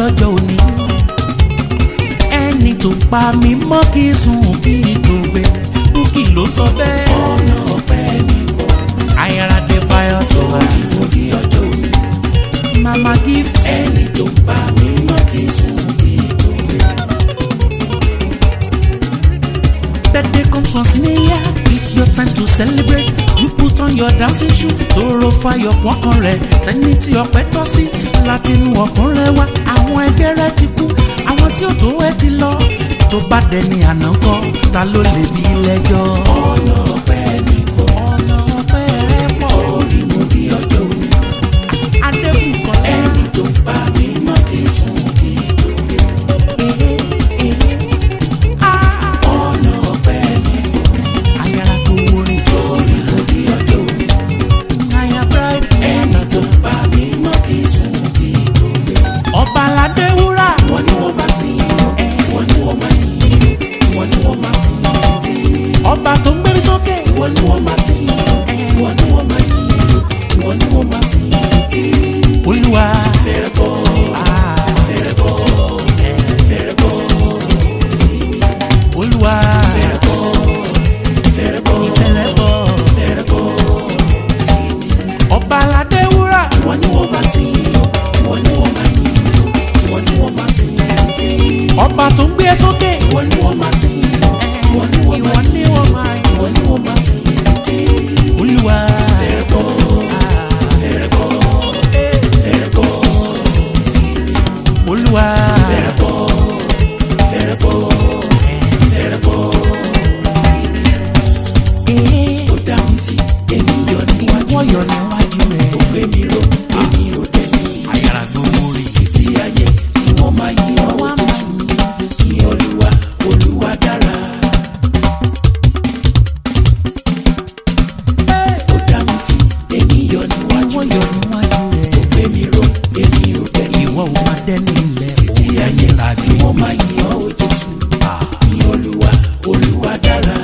lọ́jọ́ òní ẹni tó pa mí mọ́ kí n sùn kí n tó gbé búkì ló sọ bẹ́ẹ̀. ọ̀nà ọpẹ́ mi pọ̀ ayára dé báyọ̀ tó wá torí mo di ọjọ́ òní. mama gift ẹni tó ń pa mí mọ́ kí n sùn kí n tó gbé. birthday comes once in a year it's your time to celebrate you put on your dancing shoe tóró fayọ̀ pọ́kàn rẹ̀ sẹ́ni tí ọpẹ́ tọ́ sí látinú ọkàn rẹ̀ wá àwọn ẹgbẹ́ rẹ̀ ti kú àwọn tí ó tó ẹ ti lọ tó bá dẹni àná kọ́ ta ló lè bí lẹ́jọ́. ọ̀nà ọpẹ́ mi pọ̀ ọ̀nà ọpẹ́ rẹ̀ pọ̀ torí mo di ọjọ́ òní. adébùkọ́lá. ẹni tó ń pa mí mọ́ kí n sùn kí n tó gbé. ọ̀nà ọpẹ́ mi pọ̀ ayára tó wọrin tó torí mo di ọjọ́ òní. náírà bright ẹni tó ń pa mí mọ́ kí n sùn kí n tó gbé. ọba aládé wúrà wọ́n ní wọ́n máa sìn yín wọ́n ní wọ́n máa yìn yín wọ́n ní wọ́n máa sìn yín títí. ọba tó ń gbérí sókè wọ́n ní wọ́n máa sìn yín wọ́n ní wọ́n máa yìn yín wọ́n ní wọ́n máa sìn yín títí. olúwa fẹ́rẹ̀ bọ́ ah, fẹ́rẹ̀ bọ́ fẹ́rẹ̀ bọ́ sí mi. olúwa fẹ́rẹ̀ bọ́ fẹ́rẹ̀ bọ́ ìfẹ́rẹ́ bọ̀ fẹ́rẹ̀ bọ́ sí mi. ọba aládé wúrà wọ́n ní wọ́n máa sìn yín wọ́n ní wọ́n máa yìn yín wọ́n ní wọ́n máa sìn yín títí. ọba tó ń gbé sókè wọ́n ní wọ́n máa sìn yín wọ́n ní wọ́n ìwọ máa ni yìn wọ́n máa yìn wọ́n ní wọ́n máa sìn yín títí. olúwa fẹ́rẹ̀ bọ́ fẹ́rẹ̀ bọ́ fẹ́rẹ̀ bọ́ sí mi. olúwa fẹ́rẹ̀ bọ́ fẹ́rẹ̀ bọ́ fẹ́rẹ̀ bọ́ sí mi. ó dá mi sí èmi yọ níwájú wọ́n yọ níwájú rẹ̀ ó gbé mi ró èmi ò dẹ́ni ayára gbowó rẹ̀ títí ayé ni wọ́n máa yí ọwọ́ Jésù kí Olúwa Olúwa dára. ó dá mi sí èmi yọ níwájú wọ́n yọ níwájú rẹ̀ ó gbé mi ró èmi ò dẹ́ni ìwọ ò máa dẹ́ni ilẹ̀ títí òun ayé ẹ̀yìn la ni gbé wọ́n máa yí ọwọ́ Jésù kí Olúwa Olúwa dára.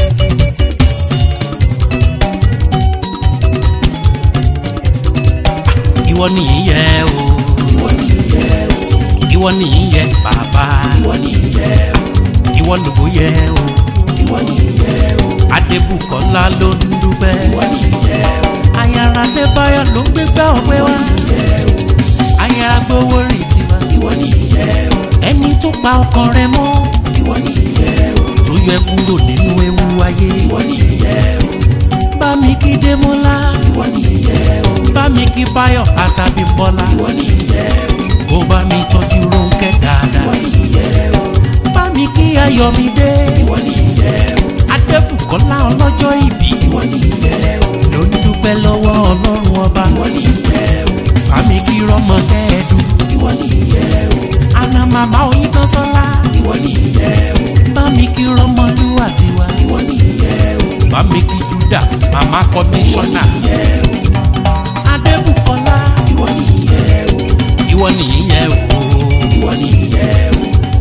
ìwọ nìyí yẹ o ìwọ nìyẹ o ìwọ nìyí yẹ bàbá ìwọ nìyẹ o ìwọ lòbó yẹ o ìwọ nìyẹ o adébùkọ́lá ló ń dúpẹ́ ìwọ nìyẹ o ayára adébáyọ̀ ló ń gbégbá ọpẹ́ wá nìyẹ o ayára gbowó rìn tiwa ìwọ nìyẹ o ẹni tó pa ọkàn rẹ̀ mọ́ ìwọ nìyẹ o tó yẹ kúrò nínú ewu ayé ìwọ nìyẹ o bá mi kí démọ́lá ìwọ nìyẹ o bá mi kí báyọ̀ àtàbí bọ́lá ìwọ nìyẹ o kó bá mi tọ́jú rónkẹ́ dáadáa ìwọ nìyẹ o bá mi kí ayọ̀mídé ìwọ nìyẹ o adébùkọ́lá ọlọ́jọ́ ìbí ìwọ nìyẹ o ló ń dúpẹ́ lọ́wọ́ ọlọ́run ọba ìwọ nìyẹ o bá mi kí rọ́mọ kẹ́ẹ̀dùn ìwọ nìyẹ o àná màmá oyin kan sọ́lá ìwọ nìyẹ o bá mi kí rọ́mọ lúwà tiwa ìwọ nìyẹ o bá mi kí júdà màmá kọmíṣánná nìyẹ o adébùkọ́lá ìwọ nìyẹ o ìwọ nìyí yẹ o ìwọ nìyẹ o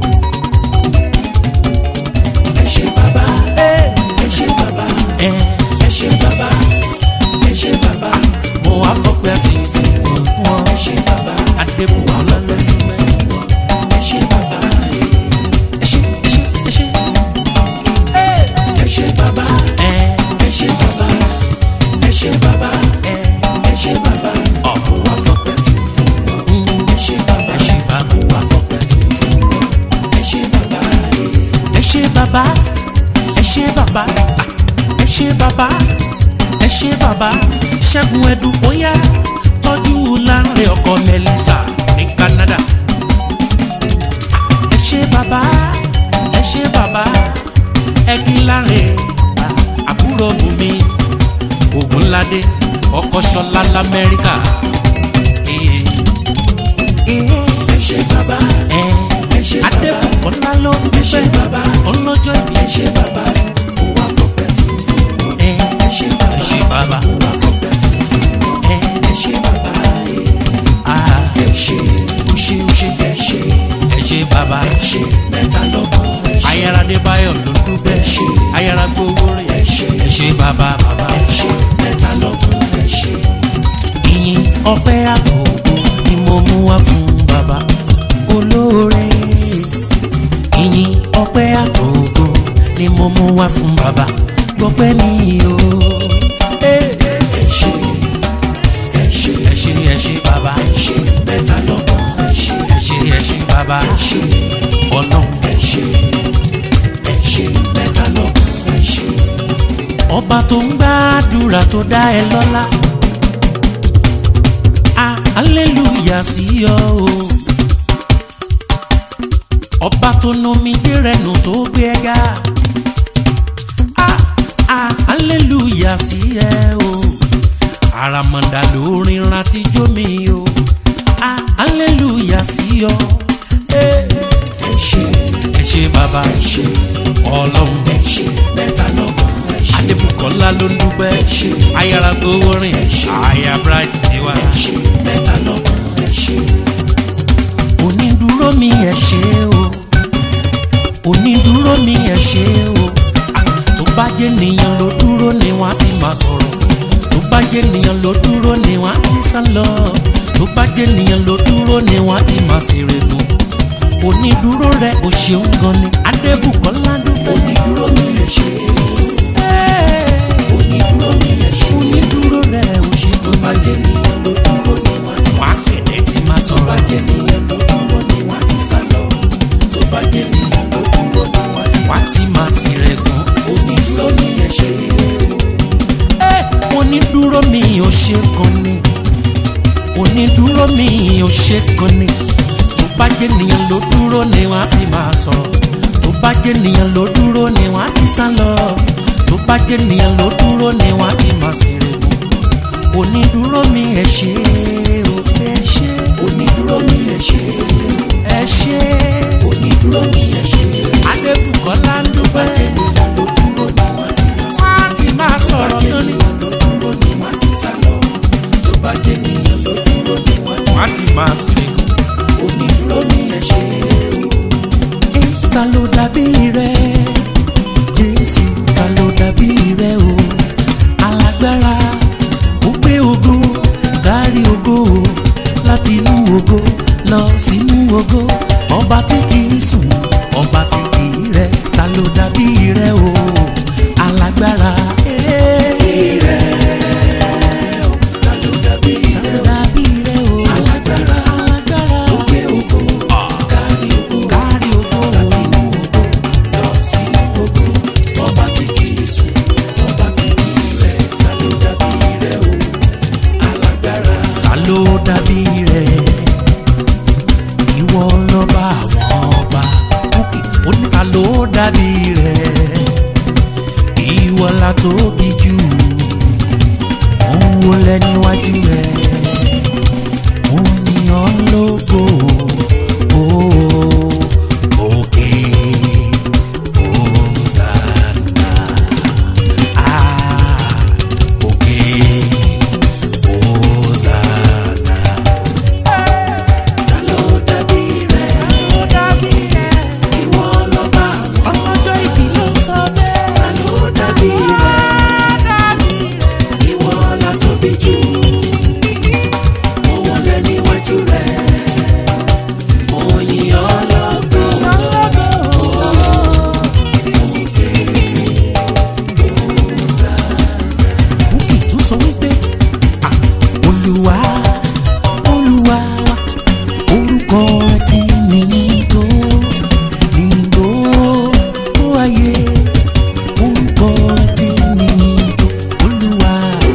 ẹ ṣé bàbá ẹ ṣé bàbá ẹ ẹ ṣé bàbá ẹ ṣé bàbá mo wá fọpẹ́ àti ìfìfún fún ọ ẹ ṣé bàbá adébùkọ́lá ló ń dúpẹ́ ẹ ṣé bàbá ẹ ṣé ẹ ṣé ẹ ṣé ẹ ṣé bàbá ẹ ẹ ṣé bàbá ẹ ṣé bàbá ẹ ẹ ṣé bàbá ọ̀hún. mo wá fọpẹ́ tí fún wọn ẹ ṣé bàbá ẹ ṣé bàbá. mo wá fọpẹ́ tí fún wọn ẹ ṣé bàbá ẹ ṣé bàbá ẹ ṣé bàbá ah, ẹ ṣé bàbá ẹ ṣé bàbá ṣẹ́gun ẹ̀dùn bóyá tọ́jú láńrẹ̀ ọkọ mẹ́lísà ní Canada ẹ ṣé bàbá ẹ ṣé bàbá ẹ̀gbin láńrẹ̀ ah, àbúrò bùnmi ògúnládé ọkọ ṣọlá lamẹ́ríkà ee ee ẹ ṣé bàbá ẹ ẹ ṣé bàbá adébùkọ́lá ló ń ẹ ṣé dúpẹ́ bàbá ọlọ́jọ́ ìbí ẹ ṣé bàbá mo wá fọpẹ́ tí fún wọn ẹ ẹ ṣé bàbá ẹ ṣé bàbá mo wá fọpẹ́ tí fún wọn ẹ ẹ ṣé bàbá ah ẹ ṣé ó ṣe ó ṣe ẹ ṣé ẹ ṣé bàbá ẹ ṣé mẹ́ta lọ́gbọ̀n ẹ ṣé ayára adébáyọ̀ ló ń dúpẹ́ ẹ ṣé ayára gbowó rẹ̀ ẹ ṣé ẹ ṣé bàbá bàbá ẹ ṣé mẹ́ta lọ́gbọ̀n ẹ ṣé ìyìn ọpẹ́ àtòkò ni mo mú wá fún bàbá mo mú wá fún bàbá gbọ́pẹ́ ní o. ẹ ṣe ẹ ṣe ẹ ṣé ẹ ṣé bàbá ẹ ṣe mẹ́ta lọ́gbọ̀n ẹ ṣe ẹ ṣé ẹ ṣé bàbá ẹ ṣe ọlọ́run ẹ ṣe ẹ ṣe mẹ́ta lọ́gbọ̀n ẹ ṣe. ọba tó ń gbàdúrà tó dá ẹ lọ́lá Ah, hallelujah sí ọ o ọba tó nomi dérẹ̀nù tó gbé ẹ ga Ah, ah, hallelujah sí ẹ o àràmọ̀dà lórin rántí jó mi o Ah, hallelujah sí ọ Eh, ẹ ṣe ẹ ṣé bàbá ẹ ṣe ọlọ́run ẹ ṣe mẹ́ta lọ́gbọ̀n ẹ ṣe adébùkọ́lá ló ń dúpẹ́ ṣé. ayára gbowó rìn ṣé. àyà bright tiwa. ẹ ṣe mẹ́ta lọ́gbọ̀n ẹ ṣe. onídúró mi ẹ ṣé o onídúró mi ẹ ṣé o Ah, tó bá jẹ́ nìyẹn ló dúró ni wọ́n á ti máa sọ̀rọ̀ tó bá jẹ́ nìyẹn ló dúró ni wọ́n á ti sá lọ tó bá jẹ́ nìyẹn ló dúró ni wọ́n á ti máa ṣèrègùn onídúró rẹ ò ṣeun gan ni adébùkọ́lá dúpẹ́. onídúró mi ẹ ṣe onídúró mi ẹ ṣe. onídúró rẹ ò ṣe tó bá jẹ́ nìyẹn ló dúró ni wọ́n ti wàá ṣẹ̀dẹ̀ tí máa tó bá sọ̀rọ̀. jẹ́ nìyẹn ló dúró ni wọ́n ti sá lọ. tó bá jẹ́ nìyẹn ló dúró ni wọ́n ti wá tí máa sì rẹ̀ gan. onídúró mi ẹ ṣe onídúró mi ò ṣe kan ni onídúró mi ò ṣe kan ni tó bá jẹ́ nìyẹn ló dúró ni wọ́n á ti máa sọ̀rọ̀ tó bá jẹ́ nìyẹn ló dúró ni wọ́n á ti sá lọ tó bá jẹ́ nìyẹn ló dúró ni wọ́n á ti máa sì rẹ̀ gan. onídúró mi ẹ ṣé o ẹ ṣé onídúró mi ẹ ṣe ẹ ṣé onídúró mi ẹ ṣe. adébùkọ́lá ń tó bá dúpẹ́ jẹ́ nìyẹn ló dúró ni wọ́n ti lọ sí. wọ́n á ti máa tó bá sọ̀rọ̀ jẹ́ lónìí. nìyẹn ló dúró ni wọ́n ti sá lọ. tó bá jẹ́ nìyẹn ló dúró ni wọ́n ti wọ́n á ti máa sì rẹ̀ gan. onídúró mi ẹ ṣe ta ló dàbí rẹ jésù ta ló dàbí rẹ o alágbára ó gbé ògo kárí ògo o láti inú ògo lọ sínú ògo ọba tí kì í sùn ọba tí kì í rẹ ta ló dàbí rẹ o alágbára. eh, ta ló dàbí ta rẹ ló dàbí rẹ o alágbára alágbára ó gbé ògo kárí ògo kárí ògo láti inú ògo lọ sínú ògo ọba tí kì í sùn ọba tí kì í rẹ̀ ta ló dàbí rẹ o alágbára ta ló dàbí rẹ ìwọ lọba àwọn ọba òkè ó ní ta ló dàbí rẹ ìwọ la tóbi jù òun wo lẹ níwájú rẹ òun ni ọ lógo ó òkè Hosanna ah òkè Hosanna. ta ló dàbí rẹ ó dàbí rẹ ìwọ lọ́ba àwọn ọlọ́jọ́ ìbí ló sọ bẹ́ẹ̀. ta ló dàbí rẹ ìwọ la tóbi jù òun lẹ níwájú rẹ mo yìn ọ́ lógo Bukky tún sọ wípé "Ah, olúwa olúwa orúkọ rẹ ti nìyí tó ìgbó ó ayé orúkọ rẹ ti nìyí tó olúwa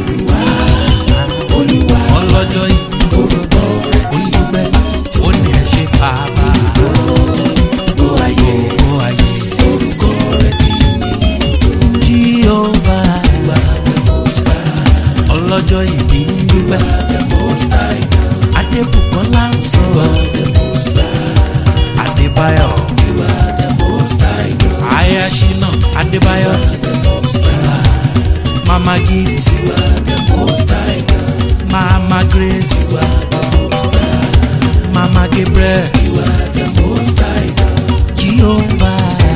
olúwa ọlọ́jọ́ yìí orúkọ rẹ ti olùgbẹ́ ó ní ẹ ṣe bàbá gbó ayé ó ayé orúkọ rẹ ti nìyí tó jíọ́bà wà the most high ọlọ́jọ́ ìbí ń dúpẹ́ the most high God adébùkọ́lá ń sọ̀rọ̀ the most high adébáyọ̀ you are the most high God ayashina adébáyọ̀ the most high mama gift you are the most high God mama grace you are the most high mama gabriel you are the most high God jehovah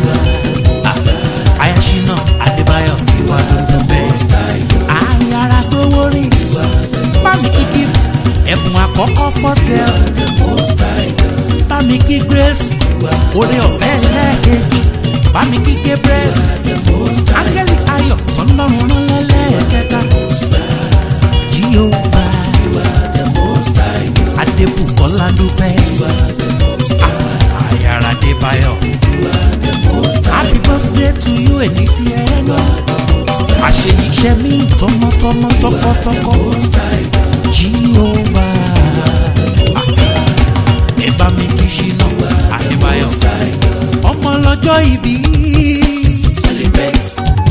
ayashina adébáyọ̀ ìwà dandan bẹ́ẹ̀. most high God ayára gbówó rí you are the bámi kí gift ẹ̀bùn àkọ́kọ́ first girl the most high God bámi kí grace you are oore ọ̀fẹ́ lẹ́ẹ̀kejì bá mi kí Gabriel áńgẹ́lì ayọ̀ tọ́lọ́run rán lẹ́lẹ́kẹta Jehovah Adébùkọ́lá dúpẹ́ Àyàrá Adébáyọ̀ happy birthday to you èní tí ẹ lọ àṣeyíṣẹ́ mi tọmọtọmọ tọkọtọkọ Jehovah ẹ bá mi kí ṣínà Adébáyọ̀ ọmọ lọ́jọ́ ìbí. Celebrate,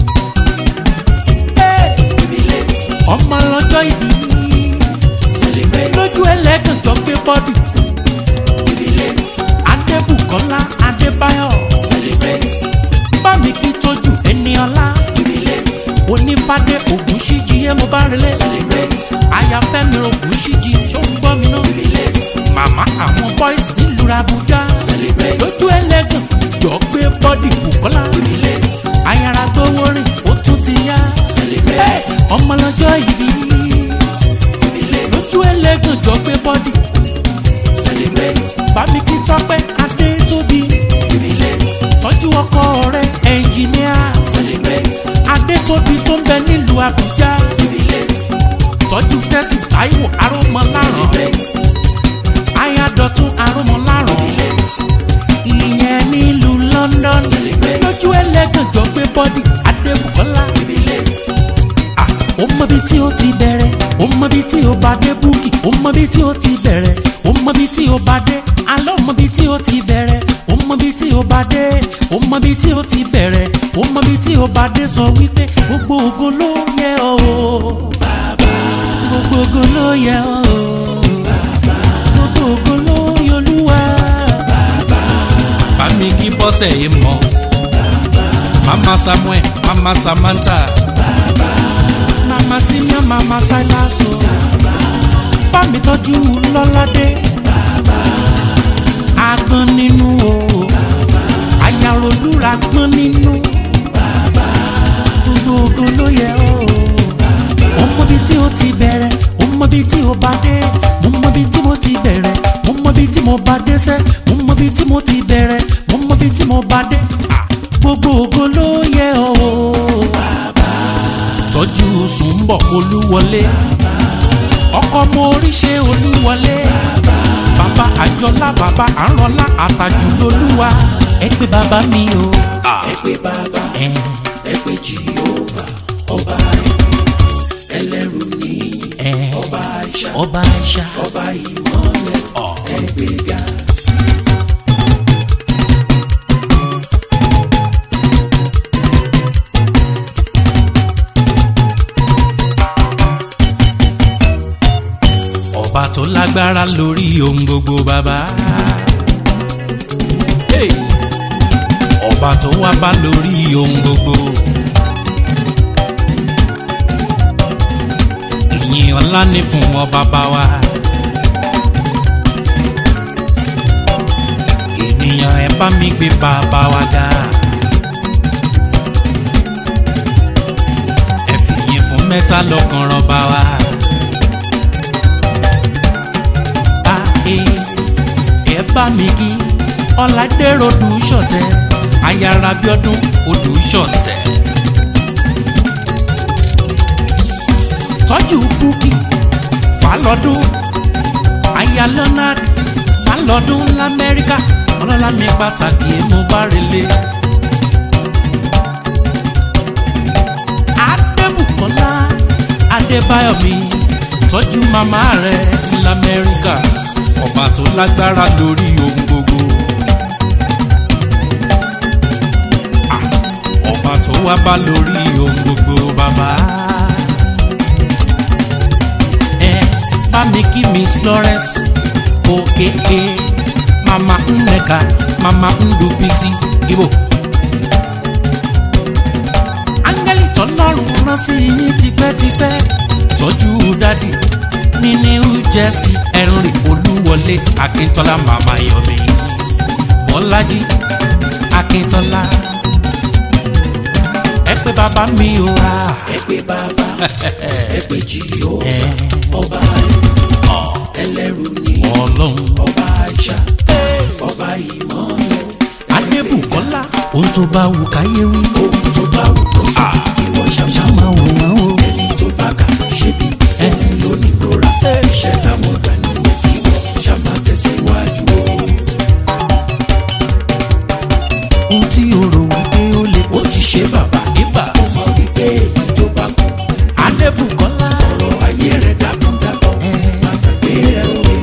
Hey! jubilate, ọmọ lọ́jọ́ ìbí celebrate, lójú ẹlẹ́gàn tó gbé bọ́dì jubilate, Adébùkọ́lá Adébáyọ̀ celebrate, bámi kí tójú ẹni ọlá jubilate, onífádé Ògúnṣíjì yé mo bá relé celebrate, ayáfẹ́mi Ògúnṣíjì ṣó ń gbọ́ mi náà jubilate, màmá àwọn boys nílùú Àbújá celebrate, lójú ẹlẹ́gàn jọ gbé bọ́dì Bùkọ́lá jubilate, ayára tó wọrin ó tún ti yá celebrate, ọmọ lọ́jọ́ ìbí jubilate, lójú ẹlẹ́gàn jọ gbé bọ́dì celebrate, bámi kí tọ́pẹ́ adé tóbi jubilate, tọ́jú ọkọ rẹ̀ ẹnjìníà celebrate, adétóbi tó ń bẹ nílùú àbújá jubilate, tọ́jú tẹ́sí táíwò arúmọláràn celebrate, ayádọ̀tún arúmọláràn jubilate, ìyẹn nílùú london Celebrate. lójú ẹlẹ́gànjọ́ gbé bọ́dì adébùkọ́lá jubilate, Ah, ó mọbi tí ó ti bẹ̀rẹ̀ ó mọbi tí ó bá dé búkì ó mọbi tí ó ti bẹ̀rẹ̀ ó mọbi tí ó bá dé alẹ́ ó mọbi tí ó ti bẹ̀rẹ̀ ó mọbi tí ó bá dé ó mọbi tí ó ti bẹ̀rẹ̀ ó mọbi tí ó bá dé sọ wípé gbogbo ògo ló yẹ ọ́ o gbogbo ògo ló yẹ ọ́ o gbogbo ògo ló yẹ olúwa. bàmí kí bọ́sẹ̀ yìí mọ́ mama samuel mama samantha mama senior mama silas o bá mi tọ́jú lọ́ládé agbọ́n nínú o ayarolúra gbọ́n nínú gbogbo ogo ló yẹ o mo mọ bí tí o ti bẹ̀rẹ̀ mo mọ bí tí o bá dé mo mọ bí tí mo ti bẹ̀rẹ̀ mo mọ bí tí mo bá dé sẹ́ mo mọ bí tí mo ti bẹ̀rẹ̀ mo mọ bí tí mo bá dé Ah, gbogbo ogo ló yẹ o tọ́jú sùnbọ̀ olúwọlé ọkọ mo oríṣẹ́ olúwọlé bàbá àjọlá bàbá àrànlá àtàjù lolúwa ẹ pé bàbá mi o. ẹ pé bàbá, ẹ ẹ pé Jehovah, ọba ẹlẹ́rù níyì, ẹ ọba àìṣà, ọba àṣà ọba ìmọ̀lẹ̀, ẹ gbéga. ọba tó lágbára lórí ohun gbogbo bàbá. Hey! ọba tó wá bá lórí ohun gbogbo. ìyìn ọlá ni fún ọ bàbá wa. ènìyàn ẹ bá mi gbé bàbá wa ga. ẹ fìyìn fún mẹ́ta lọ́kàn rán bá wa. ae ẹ bá mi kí ọ̀làdẹ́rọ̀ odù ṣọ̀tẹ̀ ayára bíọ́dún odù ṣọ̀tẹ̀. tọ́jú búkì falọ́dún aya leonard falọ́dún lamẹ́ríkà ọlọ́lá mi pàtàkì mo bá relé. adébùkọ́lá adébáyọ̀ mi tọ́jú màmá rẹ̀ lamẹ́ríkà ọba tó lágbára lórí ohun gbogbo. Ah, ọba tó wá bá lórí ohun gbogbo bàbá. ẹ bá mi kí miss florence okeke mama nneka mama ndubisi ibo. áńgẹ́lì tọ́lọ́run rán sí yín tipẹ́tipẹ́ tọ́jú dádì ní new jersey henry olúwọlé akíntọ́lá màmá yọ̀mí bọ́lájí akíntọ́lá ẹ pé bàbá mi ò rà ẹ pé bàbá, ẹ pé Jehovah, ọba ẹlẹ́rù níyì, ọlọ́run ọba àìṣà, ọba ìmọ̀lẹ̀, adébùkọ́lá ohun tó bá wù káyé wí ohun tó bá wù kó sọ ìwọ ṣàmà ṣàmà wò wọ́n o. ẹni tó bá kà ṣe bí ẹni lónìí rora iṣẹ́ táwọn gbà nìyẹn kí wọ́n ṣàmà tẹ̀síwájú o. ohun tí o rò wípé ó lè ó ti ṣe bàbá ibà ó mọ wípé èyí tó bá kú adébùkọ́lá ọ̀rọ̀ ayé rẹ̀ dákúndábọ̀ má gbàgbé rẹ̀ òwe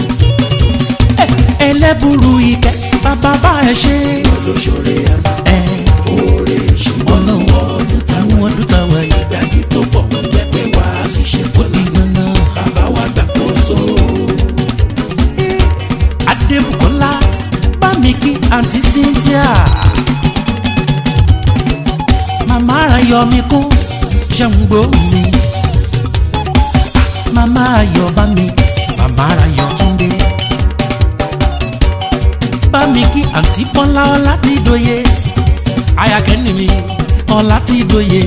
ẹlẹ́bùrú ìkẹ́ bàbá bá ẹ ṣe lóṣòre àmà ẹ oore ṣùgbọ́n lọ́wọ́ ọdún táwọn àwọn ọdún táwa yìí dájú tó pọ̀ ń gbẹ́pẹ́ wá sí ṣe tó di dandan. bàbá wa gbàkóso adébùkọ́lá bá mi kí àǹtí cynthia màmá ayọ̀ mi kún ṣàǹgbó mi màmá ayọ̀ bá mi màmá ayọ̀ túndé bá mi kí àǹtí bọ́lá ọlá ti dòye ayakẹ́ni mi ọlá ti dòye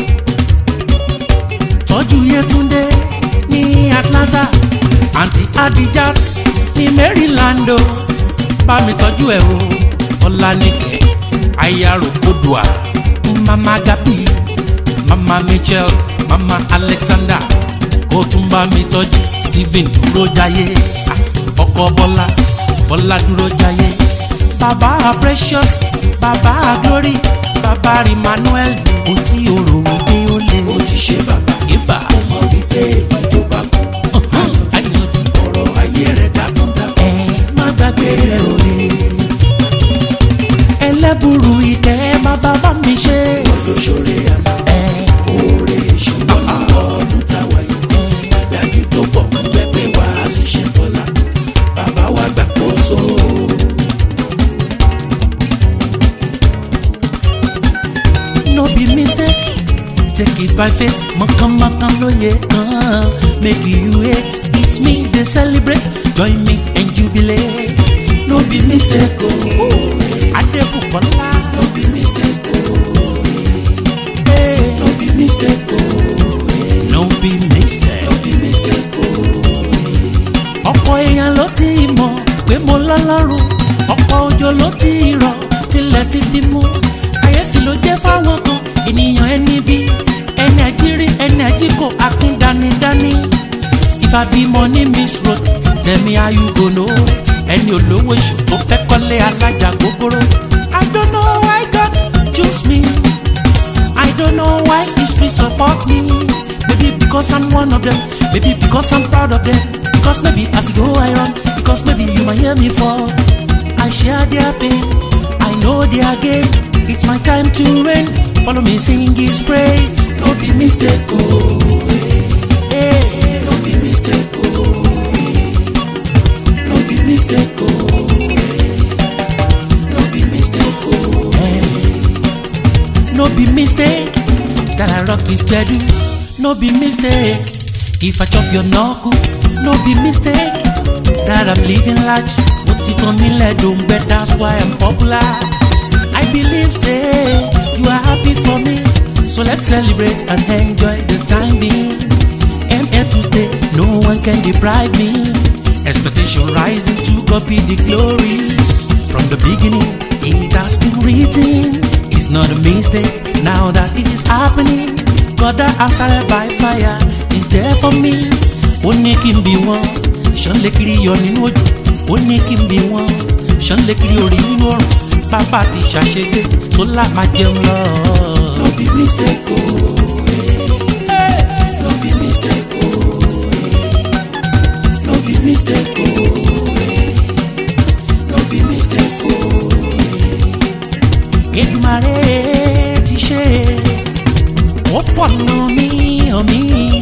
tọ́jú yẹtúndé ní atlanta àǹtí adijat ní maryland o bá mi tọ́jú ẹ̀ o ọ̀lànìkẹ́ ayaro kodua mama gabi mama michelle mama alexander kó tún bá mi tọ́jú stephen dúró jayé ah, ọkọ bọ́lá bọ́lá dúró jayé bàbá precious bàbá glory bàbá emmanuel kò tí o rò wípé ó lè ó ti ṣe bàbá ibà ó mọ wípé èyí tó bá kú ayọ̀dún ọ̀rọ̀ ayé rẹ̀ dákúndábọ̀ ẹ má gbàgbé rẹ òye ẹlẹ́bùrú ìtẹ́ bàbá bá mi ṣe lóṣòre àmà ẹ oore ṣùgbọ́n lọ́wọ́ ọdún táwa yìí dájú tó pọ̀ ń gbẹ́pẹ́ wá sí ṣe tọ́lá bàbá wa gbàkóso no be mistake take it by faith mọ̀kànmọ́kàn lóye kan make you hate it me dey celebrate join me and jubilate no be mistake o adébùkọ́lá no be mistake o eh, no be mistake o no be mistake. no be mistake o ọ̀pọ̀ èèyàn ló ti mọ̀ pé mo lọ́lọ́run ọ̀pọ̀ òjò ló ti rọ̀ tilẹ̀ ti fi mú àyẹ̀fì ló jẹ́ fáwọn kan ènìyàn ẹni bí ẹni àjírí ẹni àjíkò akin dánidání ìfàbímọ ní miss road tẹ̀mí ayúgbóná ẹni olówó èṣù tó fẹ́ kọ́lé alájà gbogbooro I don't know why God choose me I don't know why history support me. Maybe because I'm one of them. Maybe because I'm proud of them. Because maybe as I go I run. Because maybe you might hear me fall. I share their pain. I know their gain. It's my time to reign. Follow me, sing His praise. no be mistake o Hey. no be mistake o no be mistake o no be mistake o No be mistake that I rock this bedroom. No be mistake if I chop your knuckle. No be mistake that I'm living large. What it on me let don't bet that's why I'm popular. I believe say you are happy for me. So let's celebrate and enjoy the time being. I'm here to stay, no one can deprive me. Expectation rising to copy the glory. From the beginning, it has been written. It's not a mistake now that it is happening. God that answered by fire is there for me. Ó ní kí n bí wọn, ṣán lè kiri yọ nínú òjò. Ó ní kí n bí wọn, ṣán lè kiri orí nínú ọ̀run. Bàbá ti ṣàṣegbé, sólà máa jẹun lọ. no be mistake o no be mistake o no be mistake o no be mistake o Èdùmàrè ti ṣe ó fọ̀nà mí hàn mí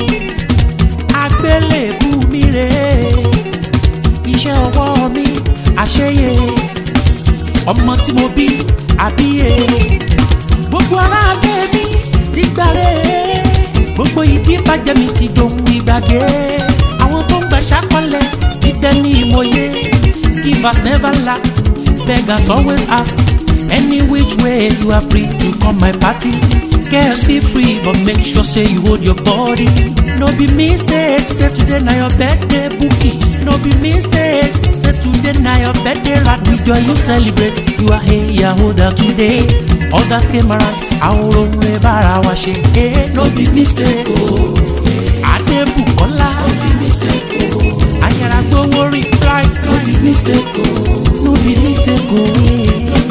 agbélébù mi rè iṣẹ́ ọwọ́ mi àṣeyẹ ọmọ tí mo bí àbíyè gbogbo aráàlú mi ti gbàre gbogbo ìdí bàjẹ́ mi ti dohun ìgbàgbé àwọn tó ń gbà ṣàkọlẹ̀ ti dẹni ìmọ̀ye givers never lack beggars always ask any which way you are free to come my party girls feel free but make sure say you hold your body no be mistake say today na your birthday bookie no be mistake say today na your birthday right we join you celebrate you are here yahoda today others came around àwọn ohun rẹ bára wa ṣe eh, no be mistake o adébùkọ́lá no be mistake o ayára gbówó rí right no be mistake o no be mistake o. eh. no